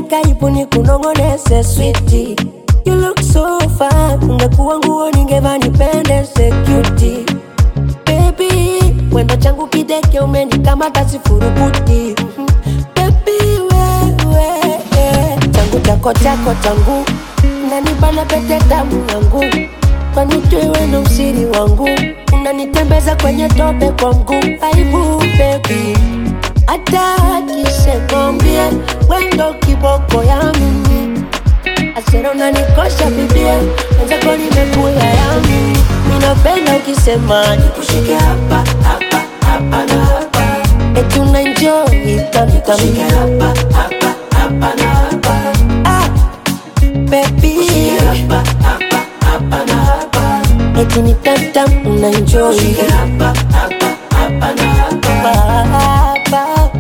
karibu ni kunongonese switi You look so fine, ungekuwa nguo ningeva nipendeze cutie Baby, wendo changu kideke umenikamata sifurukuti Mhm. Baby, wewe changu chako chako changu unanibana pete tamu yangu kwanijui wendo usiri wangu unanitembeza kwenye tope kwa mguu aibu baby hata akisekombie wendo kiboko ya mimi asera unanikosha bibia wenzako nimekula yami minapenda ukisema nikushike hapa hapa hapa na hapa eti unaenjoy tamtamshike hapa hapa hapa na hapa ah, baby hapa hapa hapa na hapa eti ni tamtam unaenjoy hapa hapa hapa na hapa hapa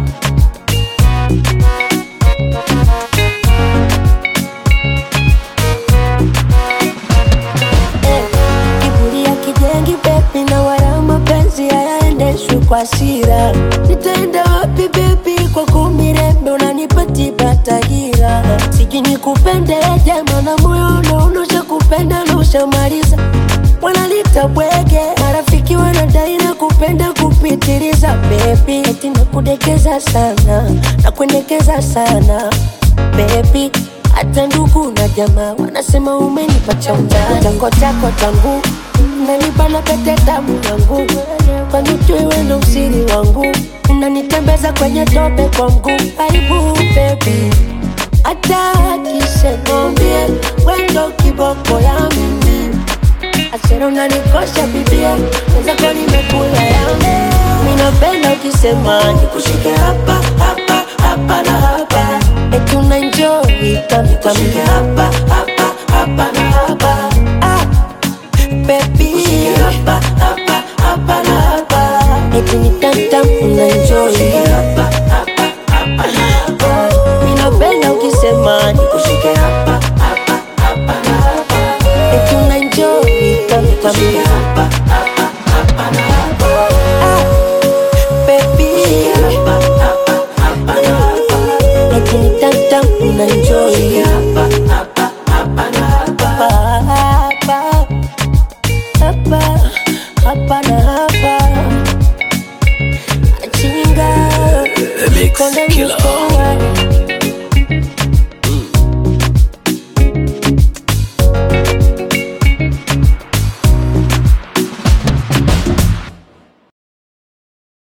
Eh, kiburi ya kijengi bebi na wala mapenzi hayaendeshwi kwa sira nitaenda wapi bebi kwa kumirembe unanipatipatahira siji nikupende jema na moyo unaonosha kupenda na ushamaliza wanalita bwege marafiki wanadai na kupenda kupitiliza bebi eti nakudekeza sana nakuendekeza sana bebi hata ndugu na jamaa wanasema umenipa cha undani chango chako changu unanibana pete tamu yangu kwani ujui wendo usiri wangu unanitembeza kwenye tope kwa mguu aibu bebi hata akisekombie wendo kiboko ya mimi asera unanikosha bibia wenzako nimekula yangu minapenda ukisema nikushike hapa hapa hapa na hapa eti unaenjoy tamtamshike hapa hapa hapa na hapa ah, baby hapa hapa hapa na hapa eti ni tamtam unaenjoy hapa hapa hapa na hapa minapenda ukisema nikushike hapa hapa hapa na hapa eti unaenjoy tamtamshike hapa hapa hapa na hapa ah, baby hapa hapa hapa na hapa eti ni tamtam unaenjoy hapa hapa hapa na hapa hapa hapa hapa na hapa chinga The Mix Konde Killer. mko